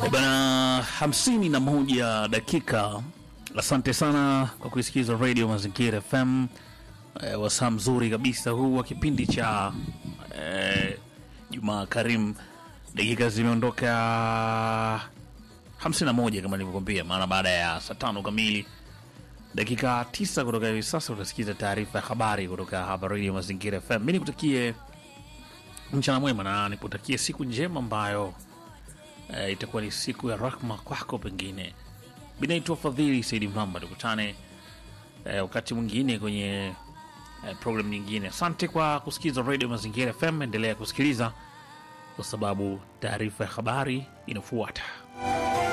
Eh, Bana, hamsini na moja dakika. Asante sana kwa kuisikiza Radio Mazingira FM. E, wasaa mzuri kabisa huu wa kipindi cha e, Jumaa Karim. Dakika zimeondoka hamsini na moja kama nilivyokwambia, maana baada ya saa tano kamili dakika tisa kutoka hivi sasa utasikiza taarifa ya habari kutoka hapa Radio Mazingira FM. Mi nikutakie mchana mwema na nikutakie siku njema ambayo eh, itakuwa ni siku ya rahma kwako. Pengine binaitwa Fadhili Saidi Mramba, tukutane eh, wakati mwingine kwenye eh, program nyingine. Asante kwa kusikiliza Radio Mazingira FM, endelea kusikiliza kwa sababu taarifa ya habari inafuata.